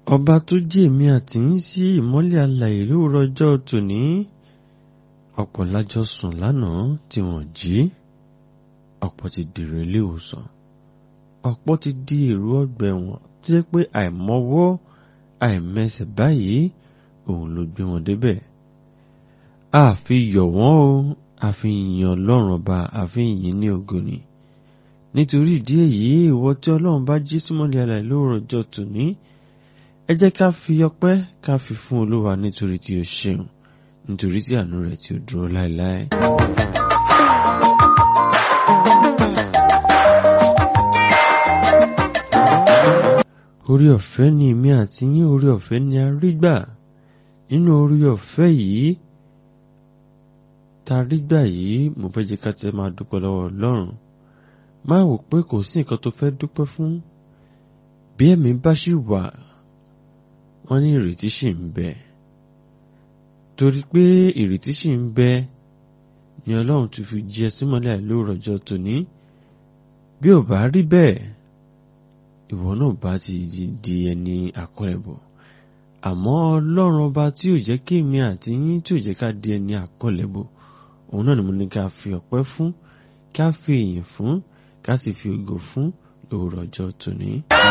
ọba tó jí èmi àti yín sí ìmọ́lẹ̀ alàyè lóòrọ̀ ọjọ́ tòní ọ̀pọ̀ lájọ sùn lánàá tí wọ́n jí ọ̀pọ̀ ti dèrò ilé ìwòsàn ọ̀pọ̀ ti di èrò ọgbà ẹ̀wọ̀n tó jẹ́ pé àìmọwọ́ àìmẹsẹ̀ báyìí òun ló gbé wọn débẹ̀ àfi yọ̀ wọ́n o àfi yìn ọlọ́run ọba àfi yìn ní ògo ni nítorí ìdí èyí ìwọ tí ọlọ́run bá jí símọ́lẹ̀ alàyè lóòrọ̀ ọjọ́ tòní ẹ jẹ́ ká fi ọpẹ́ ká fi fún olúwa nítorí tí ó ṣeun nítorí tí àánú rẹ̀ tí ó dúró láéláé. orí ọ̀fẹ́ ni èmi àti yín orí ọ̀fẹ́ ni a rí gbà nínú orí ọ̀fẹ́ yìí tá a rí gbà yìí mo fẹ́ jẹ́ ká tẹ́ máa dúpẹ́ lọ́wọ́ ọlọ́run máa wò pé kò sí nǹkan tó fẹ́ dúpẹ́ fún bí ẹ̀mí bá ṣì wà wọ́n ní ìrètí ṣì ń bẹ torí pé ìrètí ṣì ń bẹ ni ọlọ́run tún fi jí ẹ símọ́lẹ̀ àìlóòrọ̀ ọjọ́ tòní bí ò bá rí bẹ́ẹ̀ ìwọ náà bá ti di ẹni àkọlẹ̀bọ̀ àmọ́ ọlọ́run ọba tí ò jẹ́ kí èmi àti yín tí ò jẹ́ ká di ẹni àkọlẹ̀bọ̀ òun náà ni mo ní ká fi ọpẹ́ fún ká fi ìyìn fún ká sì fi ògo fún lóòrọ̀ ọjọ́ tòní.